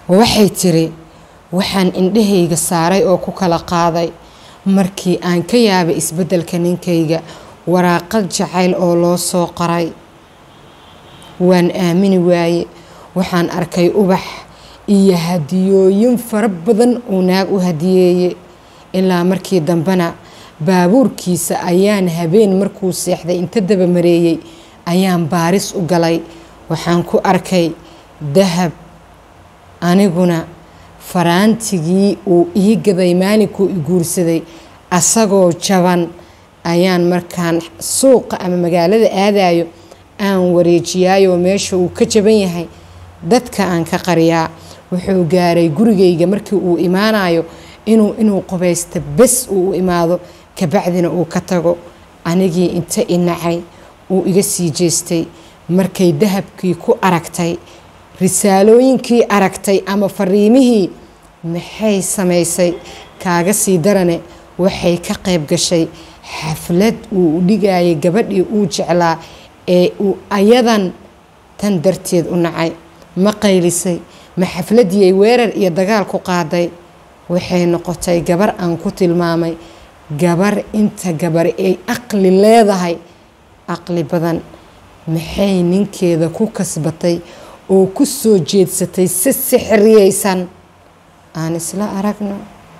waxay tiri waxaan indhahayga saaray oo ku kala qaaday markii aan ka yaabay isbeddelka ninkayga waraaqad jacayl oo loo soo qoray waan aamini waaye waxaan arkay ubax iyo hadiyooyin fara badan uu naag u hadiyeeye ilaa markii dambena baabuurkiisa ayaan habeen markuu seexday inta dabamareeyey ayaan baaris u galay waxaan ku arkay dahab aniguna faraantigii uu ii gaday maalinkuu i guursaday asagoo jaban ayaan markaan suuqa ama magaalada aadayo aan wareejiyaayoo meesha uu ka jaban yahay dadka aan ka qariyaa wuxuu gaaray gurigayga markii uu imaanayo inuu inuu qubaysta bes uu u imaado kabacdina uu ka tago anigii inta i nacay uu iga sii jeestay markay dahabkii ku aragtay risaalooyinkii aragtay ama fariimihii maxay samaysay kaaga sii darane waxay ka qayb gashay xaflad uu u dhigayay gabadhii uu jeclaa ee uu ayadan tan darteed u nacay ma qaylisay ma xafladii ay weerar iyo dagaal ku qaaday waxay noqotay gabar aan ku tilmaamay gabar inta gabar ay aqli leedahay aqli badan maxay ninkeeda ku kasbatay oo ku soo jeedsatay si sixriyaysan aan isla aragno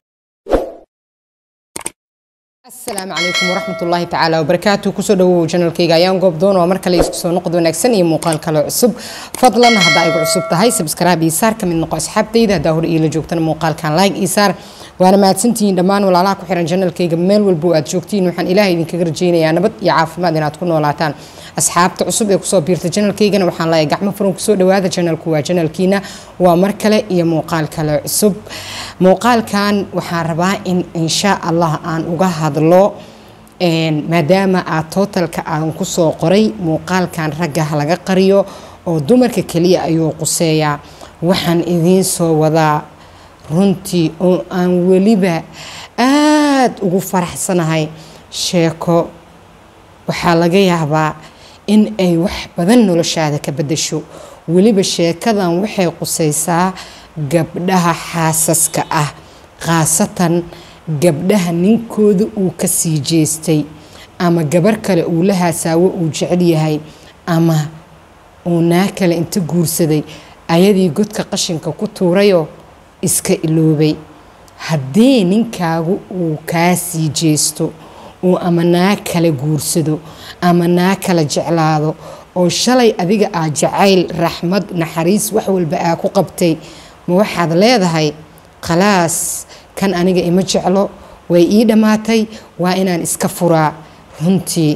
asalaamu calaykum waraxmat ullaahi tacaala wabarakaatu kusoo dhawow janalkayga ayaan goob doon oo mar kale isku soo noqod wanaagsan iyo muuqaal kale cusub fadlan haddaa igu cusub tahay sabskraaib iyo saar ka mid noqo asxaabtayda haddaa hore iila joogtana muuqaalkan like iyo saar waana mahadsantihiin dhammaan walaalaha ku xiran janalkayga meel walbo aad joogtiin waxaan ilaahay idinkaga rajaynayaa nabad iyo caafimaad inaad ku noolaataan asxaabta cusub ee kusoo biirta janalkaygana waxaan leeyahay gacmo furan kusoo dhawaada janalku waa janalkiina waa mar kale iyo muuqaal kale cusub muuqaalkan waxaan rabaa in insha allah aan uga hadlo maadaama aad tootalka aan kusoo qoray muuqaalkan ragga laga qariyo oo dumarka keliya ayuu quseeyaa waxaan idiin soo wadaa runtii oo aan weliba aada ugu faraxsanahay sheeko waxaa laga yaabaa in ay wax badan noloshaada ka bedasho weliba sheekadan waxay qusaysaa gabdhaha xaasaska ah khaasatan gabdhaha ninkooda uu ka sii jeestay ama gabar kale uu la haasaawo uu jecel yahay ama uu naa kale inta guursaday ayadii godka qashinka ku tuurayoo iska iloobay haddii ninkaagu uu kaa sii jeesto uu ama naa kala guursado ama naa kala jeclaado oo shalay adiga aa jacayl raxmad naxariis wax walba aa ku qabtay ma waxaad leedahay khalaas kan aniga ima jeclo way ii dhammaatay waa inaan iska furaa runtii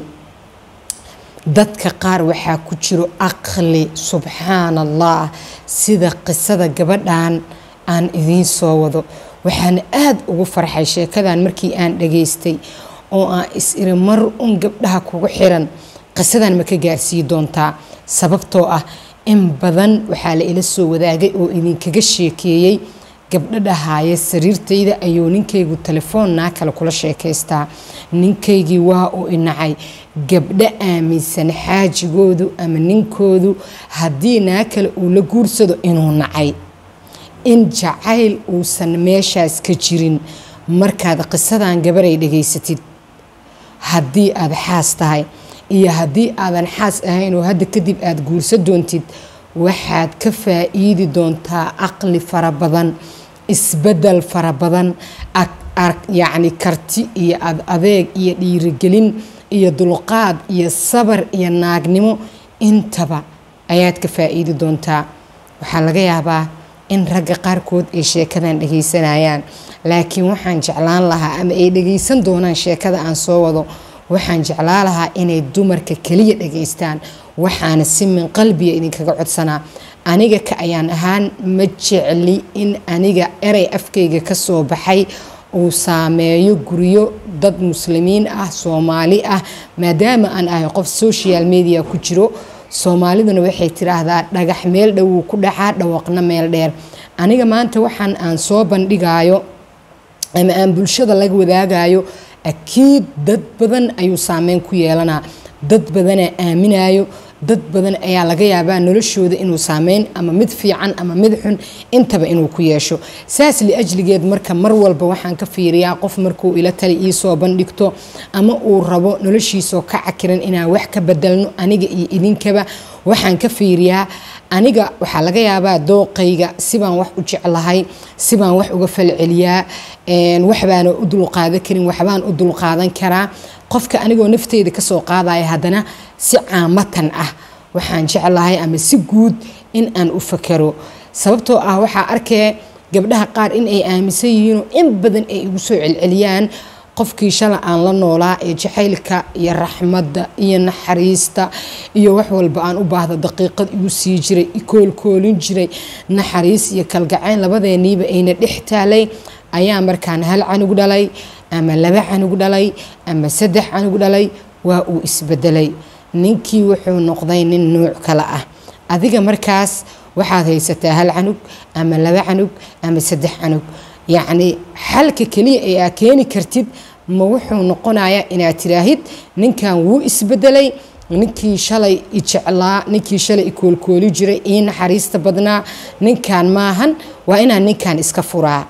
dadka qaar waxaa ku jiro aqli subxaan allah sida qisada gabadhan aan idiin soo wado waxaan aada ugu farxay sheekadan markii aan dhageystay oo aan is iri mar un gabdhaha kugu xiran qisadan ma ka gaarsii doontaa sababtoo ah in badan waxaa la ila soo wadaagay oo idinkaga sheekeeyey gabdho dhahaaya sariirtayda ayuu ninkaygu telefoon naa kale kula sheekaystaa ninkaygii waa uu inacay gabdho aaminsan xaajigoodu ama ninkoodu haddii naa kale uu la guursado inuu nacay in jacayl uusan meeshaas ka jirin markaad qisadan gabaray dhegaysatid haddii aad xaas tahay iyo haddii aadan xaas ahayn oo hadda kadib aada guursa doontid waxaad ka faa'iidi doontaa aqli fara badan isbedel fara badan yacni karti iyo ad adeeg iyo dhiirigelin iyo dulqaad iyo sabar iyo naagnimo intaba ayaad ka faa'iidi doontaa waxaa laga yaabaa in ragga qaarkood ay sheekadan dhagaysanayaan laakiin waxaan jeclaan lahaa ama ay dhagaysan doonaan sheekada aan soo wado waxaan jeclaa lahaa inay dumarka keliya dhagaystaan waxaana si min qalbiga idinkaga codsanaa aniga ka ayaan ahaan ma jecli in aniga erey afkayga ka soo baxay uu saameeyo guryo dad muslimiin ah soomaali ah maadaama aan ahay qof social media ku jiro soomaaliduna waxay tiraahdaa dhagax meel dhowuu ku dhacaa dhawaqna meel dheer aniga maanta waxaan aan soo bandhigayo ama aan bulshada laga wadaagayo akiid dad badan ayuu saameyn ku yeelanaa dad badanaa aaminayo dad badan ayaa laga yaabaa noloshooda inuu saameyn ama mid fiican ama mid xun intaba inuu ku yeesho saas liajligeed marka mar walba waxaan ka fiiriyaa qof markuu ila tali iisoo bandhigto ama uu rabo noloshiisoo ka cakiran inaan wax ka bedelno aniga iyo idinkaba waxaan ka fiiriyaa aniga waxaa laga yaabaa dooqayga sibaan wax u jeclahay sibaan wax uga falceliyaa waxbaana u dulqaadan karin waxbaan u dulqaadan karaa qofka anigoo nafteyda kasoo qaadaya haddana si caamatan ah waxaan jeclahay ama si guud in aan u fakero sababtoo ah waxaa arkee gabdhaha qaar in ay aaminsan yihiinoo in badan ay igu soo celceliyaan qofkii shala aan la noolaa ee jacaylka iyo raxmadda iyo naxariista iyo wax walba aan u baahda daqiiqad igu sii jiray ikoolkoolin jiray naxariis iyo kalgacayn labadeeniiba ayna dhex taalay ayaa markaan hal canug dhalay ama laba canug dhalay ama saddex canug dhalay waa uu isbedelay ninkii wuxuu noqday nin nuuc kale ah adiga markaas waxaad haysataa hal canug ama laba canug ama saddex canug yacni xalka keliya ee aa keeni kartid ma wuxuu noqonayaa inaad tiraahid ninkan wuu isbedelay ninkii shalay i jeclaa ninkii shalay i koolkooli jiray ii naxariista badnaa ninkan maahan waa inaan ninkan iska furaa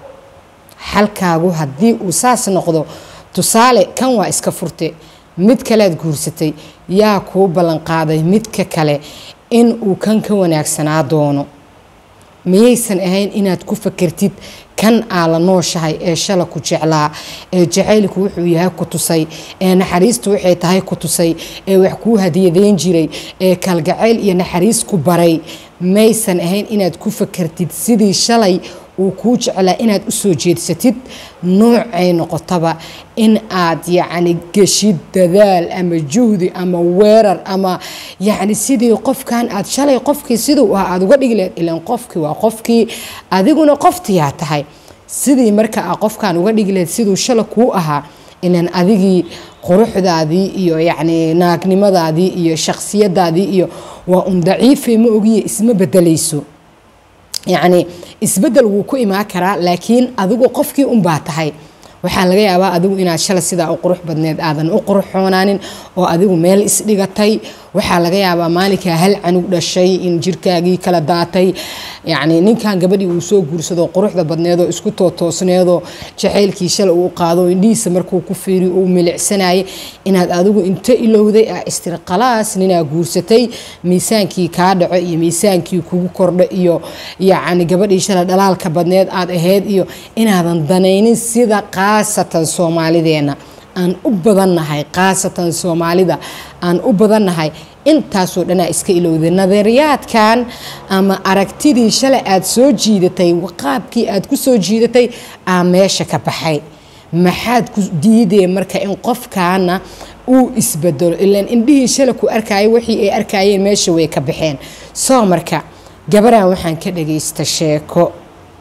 xalkaagu haddii uu saas noqdo tusaale kan waa iska furte mid kalead guursatay yaa kuu ballanqaaday midka kale in uu kan ka wanaagsanaa doono miyaysan ahayn inaad ku fakertid kan aa la nooshahay ee shala ku jeclaa ee jacaylku wuxuu yahay ku tusay ee naxariistu waxay tahay ku tusay ee wax kuu hadiyadeyn jiray ee kalgacayl iyo naxariis ku baray maysan ahayn inaad ku fakertid sidii shalay uu kuu jeclaa inaad u soo jeedsatid noocay noqotaba in aad yacni geshid dadaal ama juhdi ama weerar ama yacni sidii qofkan aad shalay qofkii siduu ah aada uga dhigi laheyd ilan qofkii waa qofkii adiguna qoftiyaa tahay sidii marka aa qofkan uga dhigi laheyd siduu shala kuu ahaa ilan adigii quruxdaadii iyo yacni naagnimadaadii iyo shakhsiyadaadii iyo waa un daciifay ma ogiye isma bedelayso yacni isbedel wuu ku imaan karaa laakiin adigu qofkii unbaa tahay waxaa laga yaabaa adigu inaad shala sidaa u qurux badneed aadan u quruxoonaanin oo adigu meel isdhigatay waxaa laga yaabaa maalinkaa hal canug dhashay in jirkaagii kala daatay yacni ninkan gabadhii uu soo guursado quruxda badneedoo isku tootoosneedoo jacaylkii shala uu qaado indhihiisa markuu ku fiiri uu milicsanayay inaad adigu inta ilowday ah istirqalaas ninaa guursatay miisaankii kaa dhaco iyo miisaankii kugu kordho iyo yacni gabadhii shala dhalaalka badneed aad ahayd iyo inaadan danaynin sida khaasatan soomaalideena aan u badannahay khaasatan soomaalida aan u badannahay intaasoo dhanaa iska ilowday nadariyaadkan ama aragtidii shalay aad soo jiidatay qaabkii aad ku soo jiidatay aa meesha ka baxay maxaad ku diidee marka in qofkaana uu isbedelo ilaan indhihii shalay ku arkaya wixii ay arkayeen meesha way ka baxeen soo marka gabaraan waxaan ka dhagaysta sheeko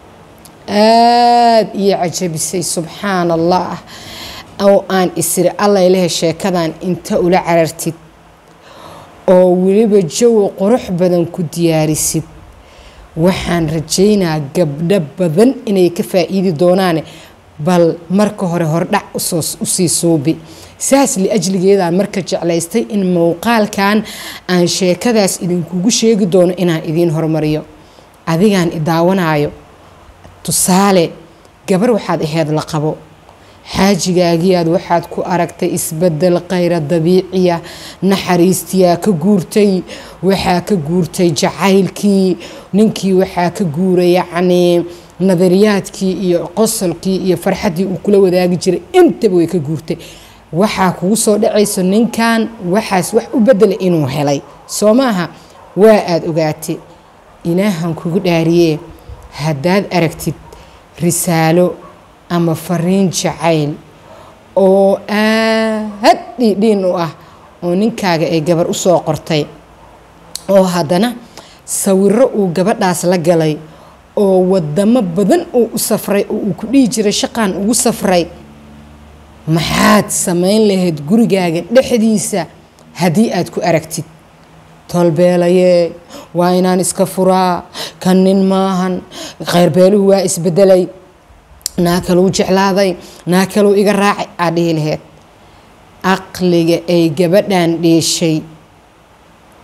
aada iyo cajabisay subxaan allah oo aan isiri allayleh sheekadan inta ula carartid oo weliba jawi qurux badan ku diyaarisid waxaan rajaynaa gabdho badan inay ka faa'iidi doonaane bal marka hore hordhac usii suubi saas liajligeedaan marka jeclaystay in muuqaalkan aan sheekadaas idinkugu sheegi doono inaan idiin hormariyo adigaan idaawanaayo tusaale gabar waxaad aheyd la qabo xaajigaagiyaad waxaad ku aragtay isbedel khayra dabiiciya naxariistiyaa ka guurtay waxaa ka guurtay jacaylkii ninkii waxaa ka guuray yacnii nadariyaadkii iyo qosolkii iyo farxaddii uu kula wadaagi jiray intaba way ka guurtay waxaa kugu soo dhacayso ninkan waxaas wax u bedela inuu helay soo maaha waa aada ogaatay ilaahan kugu dhaariyee haddaad aragtid risaalo ama fariin jacayl oo aad dhiidhiin u ah oo ninkaaga ay gabar u soo qortay oo haddana sawiro uu gabadhaas la galay oo wadamo badan uu u safray oo uu ku dhihi jiray shaqan ugu safray maxaad samayn lahayd gurigaaga dhexdiisa haddii aad ku aragtid tolbeelayee waa inaan iska furaa kan nin maahan khayrbeeluhu waa isbedelay naa kaluu jeclaaday naa kaluu iga raacay aad dhihi laheyd aqliga ay gabadhan dheeshay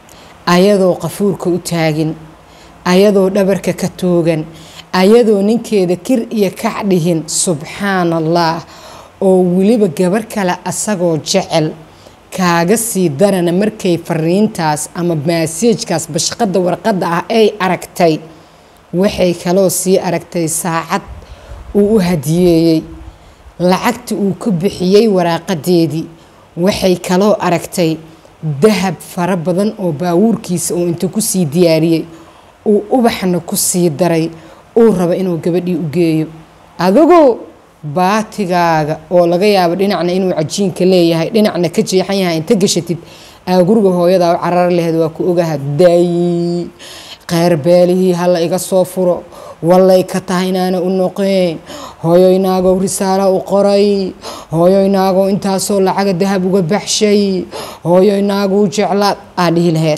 ayadoo qafuurka u taagin ayadoo dhabarka ka toogan ayadoo ninkeeda kir iyo kac dhihin subxaan allah oo weliba gabar kale asagoo jecel kaaga sii darana markay fariintaas ama maaseejkaas bashqadda warqadda ah ay aragtay waxay kaloo sii aragtay saacad uu u hadiyeeyey lacagta uu ku bixiyey waraaqadeedii waxay kaloo aragtay dahab fara badan oo baawuurkiisa uu inta kusii diyaariyey uu ubaxna ku sii daray uu rabo inuu gabadhii u geeyo adigu baatigaaga oo laga yaabo dhinacna inuu cajiinka leeyahay dhinacna ka jeexan yahay inta gashatid aa guriga hooyadaa u carar laheed waa ku ogaha day kheyr beelihii hala iga soo furo wallay ka tahay inaana u noqeen hooyoynaagow risaalo u qoray hooyoynaagow intaasoo lacaga dahab uga baxshay hooyoynaagow jeclaad aa dhihi laheyd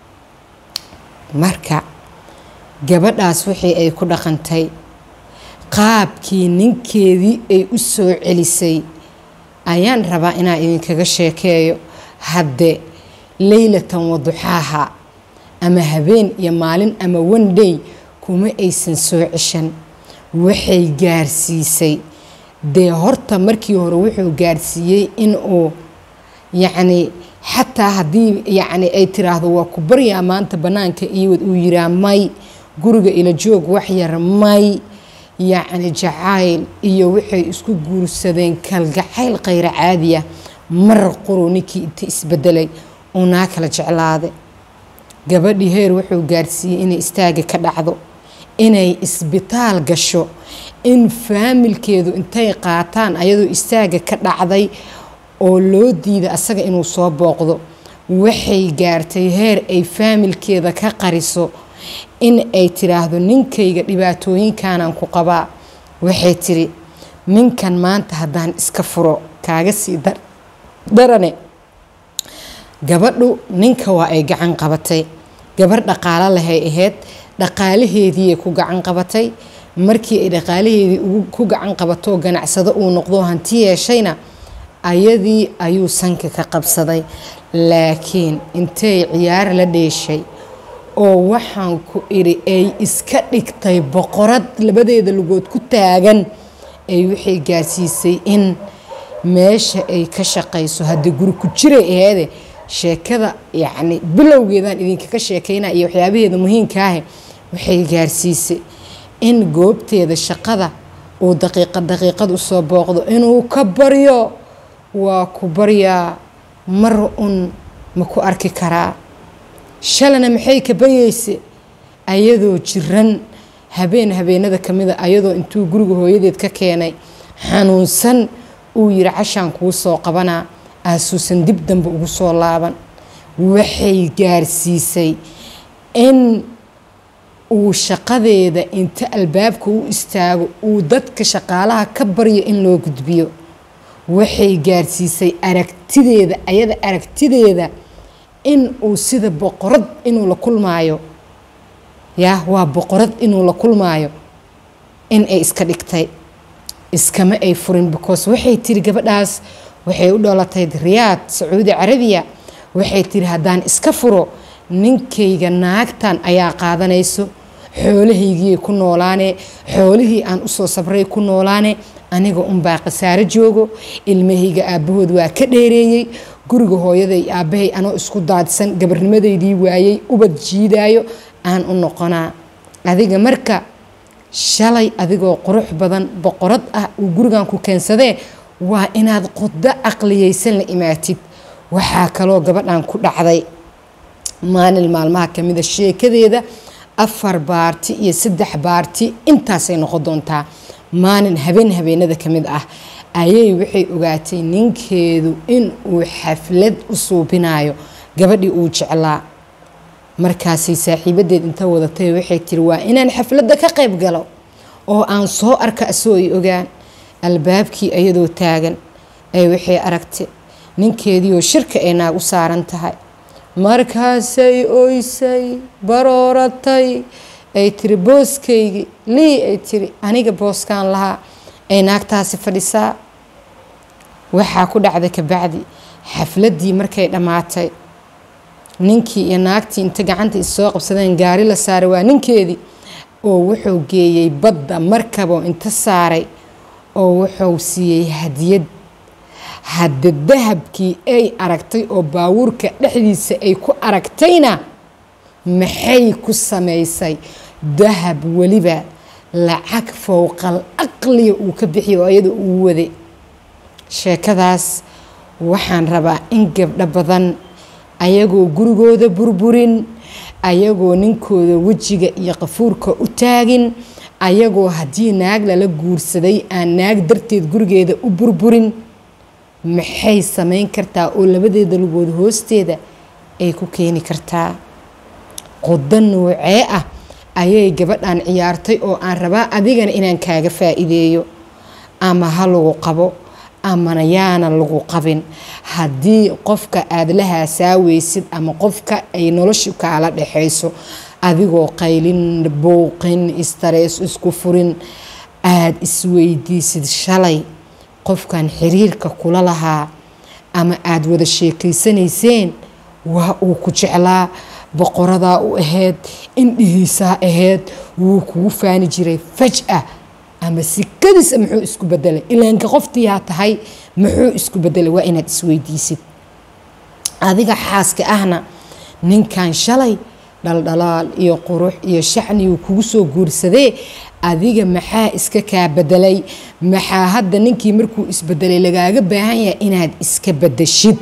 marka gabadhaas wixii ay ku dhaqantay qaabkii ninkeedii ay u soo celisay ayaan rabaa inaan idinkaga sheekeeyo hadde leylatan waduxaaha ama habeen iyo maalin ama one day kuma aysan soo ceshan waxay gaarsiisay dee horta markii hore wuxuu gaarsiiyey inuu yacni xataa haddii yacni ay tiraahdo waa ku baryaa maanta bannaanka iiwad uu yiraa may guriga ila joog wax yar may yacni jacayl iyo waxay isku guursadeen kalgacayl khayra caadiya mar quru ninkii inta isbedelay uunaa kala jeclaaday gabadhii heer wuxuu gaarsiiyey inay istaaga ka dhacdo inay isbitaal gasho in faamilkeedu intay qaataan ayadoo istaaga ka dhacday oo loo diida asaga inuu soo booqdo waxay gaartay heer ay faamilkeeda ka qariso in ay tiraahdo ninkayga dhibaatooyinkanaan ku qabaa waxay tiri ninkan maanta haddaan iska furo kaaga sii darane gabadhu ninka waa ay gacan qabatay gabar dhaqaalo lahay ahayd dhaqaalaheediiay ku gacan qabatay markii ay dhaqaalaheedii ku gacan qabatoo ganacsado uu noqdo hanti yeeshayna ayadii ayuu sanka ka qabsaday laakiin intay ciyaar la dheeshay oo waxaan ku idhi ay iska dhigtay boqorad labadeeda lugood ku taagan ay waxay gaarsiisay in meesha ay ka shaqayso haddii guri ku jiray aheede sheekada yacni bilowgeedaan idinkaga sheekayna iyo waxyaabaheeda muhiimkaahe waxay gaarsiisay in goobteeda shaqada uu daqiiqad daqiiqad usoo booqdo inuu ka baryo waa ku baryaa mar un ma ku arki karaa shalana maxay ka baryeyse ayadoo jiran habeen habeenada ka mida ayadoo intuu guriga hooyadeed ka keenay xanuunsan uu yiri cashaan kuu soo qabanaa aasuusan dib dambe ugu soo laaban waxay gaarsiisay in uu shaqadeeda inta albaabka u istaago uu dadka shaqaalaha ka baryo in loo gudbiyo waxay gaarsiisay aragtideeda ayada aragtideeda in uu sida boqorad inuu la kulmaayo yaa waa boqorad inuu la kulmaayo in ay iska dhigtay iskama ay furin because waxay tiri gabadhaas waxay u dholatay riyaad sacuudi carabiya waxay tiri haddaan iska furo ninkayga naagtan ayaa qaadanayso xoolahaygii ku noolaane xoolihii aan usoo sabray ku noolaane aniga unbaa khasaaro joogo ilmahayga aabbahood waa ka dheereeyey guriga hooyaday aabbahay anoo isku daadsan gabarnimadeydii waayey ubad jiidaayo aan u noqonaa adiga marka shalay adigoo qurux badan boqorad ah uu gurigan ku keensadee waa inaad quddo caqliyeysan la imaatid waxaa kaloo gabadhan ku dhacday maalin maalmaha kamida sheekadeeda afar baarti iyo saddex baarti intaasay noqon doontaa maalin habeen habeenada ka mid ah ayay waxay ogaatay ninkeedu in uu xaflad u suubinayo gabadhii uu jeclaa markaasay saaxiibadeed inta wadatay waxay tiri waa inaan xafladda ka qayb galo oo aan soo arka asoo ay ogaan albaabkii ayadoo taagan ay waxay aragtay ninkeediioo shirka ay naag u saaran tahay markaasay oysay barooratay ay tiri booskaygii lii ay tiri aniga booskaan lahaa ay naagtaasi fadhisaa waxaa ku dhacday kabacdi xafladdii markay dhammaatay ninkii iyo naagtii inta gacanta issoo qabsadeen gaari la saaray waa ninkeedii oo wuxuu geeyey badda markabo inta saaray oo wuxuu siiyey hadiyad hadda dahabkii ay aragtay oo baawuurka dhexdiisa ay ku aragtayna maxay ku samaysay dahab weliba lacag fowqal aqliga uu ka bixiyo oo iyada uu waday sheekadaas waxaan rabaa in gabdho badan ayagoo gurigooda burburin ayagoo ninkooda wejiga iyo qafuurka u taagin ayagoo haddii naag lala guursaday aan naag darteed gurigeeda u burburin maxay samayn kartaa oo labadeeda lugood hoosteeda ay ku keeni kartaa qodo noocee ah ayay gabadhan ciyaartay oo aan rabaa adigana inaan kaaga faa'iideeyo ama ha lagu qabo amana yaana lagu qabin haddii qofka aada la haasaaweysid ama qofka ay noloshu kaala dhexayso adigoo qaylin bouqin istarees isku furin aada isweydiisid shalay qofkan xiriirka kula lahaa ama aada wada sheekaysanayseen waa uu ku jeclaa boqoradaa u ahayd indhihiisaa ahayd wuu kugu faani jiray faj-a ama sikadiisa muxuu isku bedelay ilaanka qoftiyaa tahay muxuu isku bedelay waa inaad isweydiisid adiga xaaska ahna ninkan shalay dhaldhalaal iyo qurux iyo shacniguu kugu soo guursadee adiga maxaa iska kaa bedelay maxaa hadda ninkii markuu isbedelay lagaaga baahan yahay inaad iska bedeshid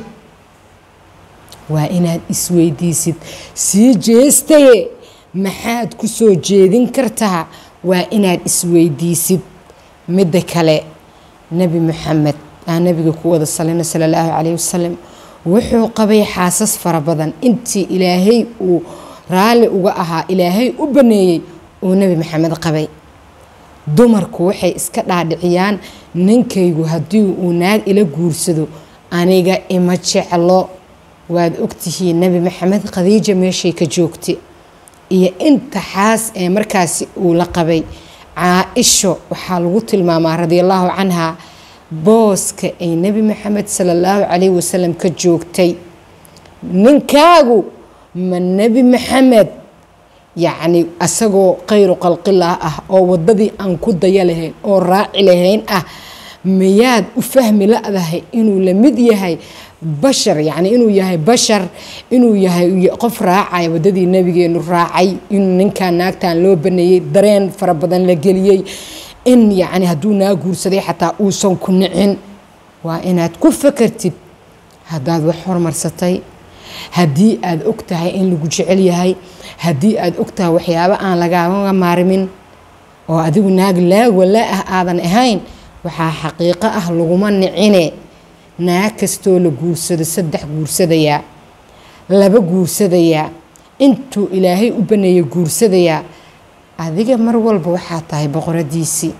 waa inaad isweydiisid sii jeestaye maxaad ku soo jeedin kartaa waa inaad isweydiisid midda kale nebi maxamed aa nabiga ku wada salina sala allahu calayhi wasalam wuxuu qabay xaasas fara badan intii ilaahay uu raalli uga ahaa ilaahay u baneeyey uu nebi maxamed qabay dumarku waxay iska dhaadhiciyaan ninkaygu haddii uu naag ila guursado aniga ima jeclo waad ogtihiin nebi maxamed khadiija meeshay ka joogtay iyo inta xaas ee markaasi uu la qabay caa-isho waxaa lagu tilmaamaa radiallahu canha booska ay nebi maxamed sala allahu calayhi wasalam ka joogtay ninkaagu ma nebi maxamed yacni asagoo khayru qalqilah ah oo waddadii aan ku daya lahayn oo raaci lahayn ah miyaad u fahmi la-dahay inuu la mid yahay bashar yacni inuu yahay bashar inuu yahay qof raacaya waddadii nabigeenu raacay in ninkan naagtan loo baneeyey dareen fara badan la geliyey in yacni hadduu naa guursaday xataa uusan ku nicin waa inaad ku fakartid haddaad wax hormarsatay haddii aad og tahay in lagu jecel yahay haddii aad og tahay waxyaabo aan lagaaga maarmin oo adigu naag laagwala ah aadan ahayn waxaa xaqiiqo ah laguma nicine naag kastoo la guursado saddex guursadayaa laba guursadayaa intuu ilaahay u baneeyey guursadayaa adiga mar walba waxaa tahay boqoradiisii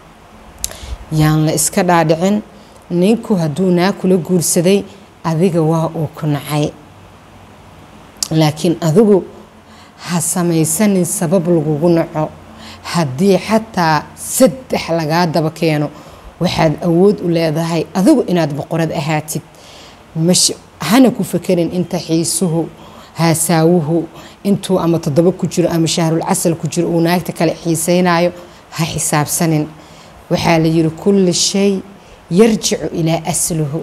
yaan la iska dhaadhicin ninku hadduu naag kula guursaday adiga waa uu ku nacay laakiin adigu ha samaysanin sabab lagugu naco haddii xataa saddex lagaa daba keeno waxaad awood u leedahay adigu inaad boqorad ahaatid hana ku fakerin inta xiisuhu haasaawuhu intuu ama toddoba ku jiro ama shahrul casal ku jiro uu naagta kale xiisaynayo ha xisaabsanin waxaa la yiri kulli shay yarjicu ilaa asluhu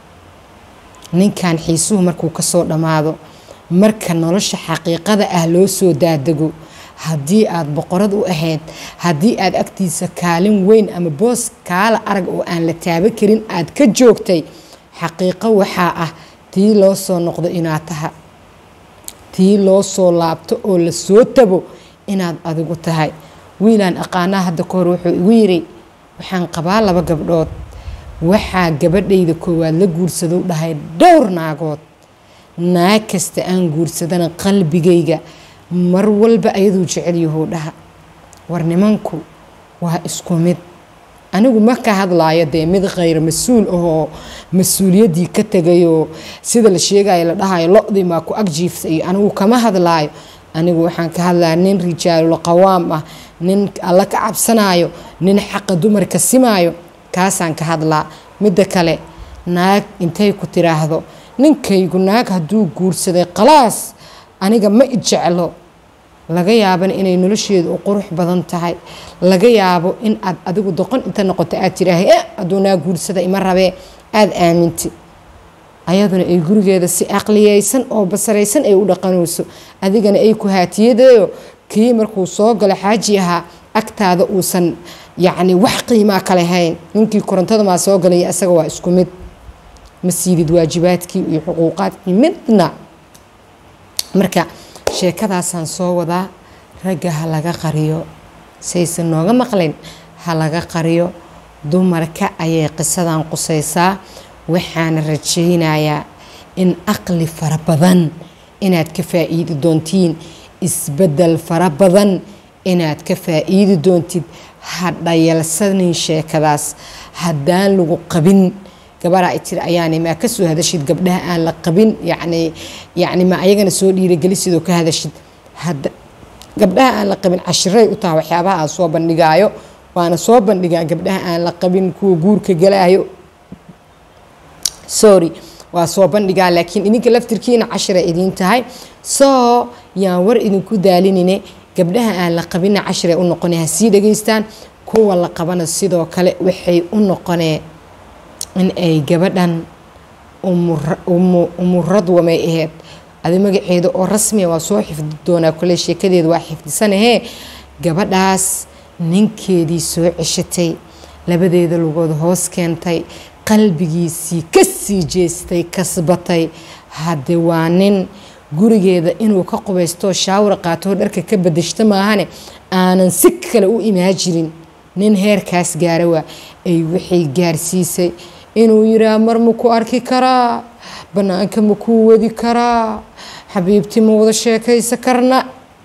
ninkan xiisuhu markuu kasoo dhammaado marka nolosha xaqiiqada ah loo soo daadego haddii aad boqorad u ahayd haddii aad agtiisa kaalin weyn ama boos kaala arag oo aan la taabo karin aad ka joogtay xaqiiqo waxaa ah tii loo soo noqdo inaad taha tii loo soo laabto oo la soo tago inaad adigu tahay wiilaan aqaanaa hadda ka hor wuxuu igu yiri waxaan qabaa laba gabdhood waxaa gabadhayda koowaad la guursado dhahay dhowr naagood naag kasta aan guursadana qalbigayga mar walba ayaduu jecel yahuu dhaha war nimanku waa isku mid anigu ma ka hadlaayo dee mid khayr mas-uul ahoo mas-uuliyaddii ka tegayoo sida la sheegayo la dhahayo lo-dii maa ku agjiifta iyo anigu kama hadlaayo anigu waxaan ka hadlaya nin rijaalul qawaam ah nin alla ka cabsanayo nin xaqa dumarka simaayo kaasaan ka hadlaa midda kale naag intay ku tiraahdo ninkaygu naag hadduu guursaday khalaas aniga ma ijeclo laga yaabana inay nolosheedu u qurux badan tahay laga yaabo in aad adigu doqon inta noqoto aad tidhaahay e hadduu naag guursada ima rabee aada aaminti ayaduna ay gurigeeda si aqliyeysan oo basaraysan ay u dhaqanayso adigana ay ku haatiyadeeyo kii markuu soo galo xaaji ahaa agtaada uusan yacni wax qiimaa ka lahayn ninkii korontada maa soo galaya isaga waa isku mid ma siidid waajibaadkii iyo xuquuqaadkii midna marka sheekadaasaan soo wadaa ragga ha laga qariyo saysan nooga maqlin ha laga qariyo dumarka ayay qisadan qusaysaa waxaana rajaynayaa in aqli fara badan inaad ka faa'iidi doontiin isbeddel fara badan inaad ka faa'iidi doontid ha dhayalsanin sheekadaas haddaan lagu qabin gabaraa ay tiri ayaanay maa ka soo hadashid gabdhaha aan la qabin yacni yacni ma ayagana soo dhiiragelisid oo ka hadashid hadda gabdhaha aan la qabin cashiray u taha waxyaabaha aan soo bandhigaayo waana soo bandhigaa gabdhaha aan la qabin kuwa guurka galaayo sorry waa soo bandhigaa laakiin idinka laftirkiina cashira idiin tahay soo yaan war idinku daalinine gabdhaha aan la qabina cashiray u noqonee ha sii dhegaystaan kuwa la qabana sidoo kale waxay u noqonee in ay gabadhan umuradwamay aheyd adi magaceeda oo rasmiya waa soo xifdi doonaa kole sheekadeeda waa xifdisanahee gabadhaas ninkeedii soo ceshatay labadeeda lugood hoos keentay qalbigiisii ka sii jeestay kasbatay hadde waa nin gurigeeda inuu ka qubaysto shaawar qaatoo dharka ka badashto maahane aanan si kale u imaajirin nin heerkaas gaara waa ay waxay gaarsiisay inuu yiraa mar ma ku arki karaa bannaanka ma kuu wadi karaa xabiibtii ma wada sheekaysa karna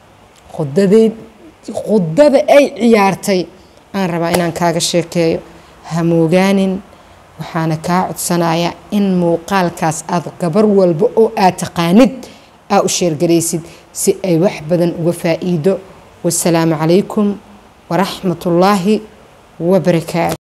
khudada ay ciyaartay aan rabaa inaan kaaga sheekeeyo ha moogaanin waxaana kaa codsanayaa in muuqaalkaas aad gabar walba oo aad taqaanid aa u sheergaraysid si ay wax badan uga faa'iido wasalaamu calaykum waraxmatullaahi wabarakaatu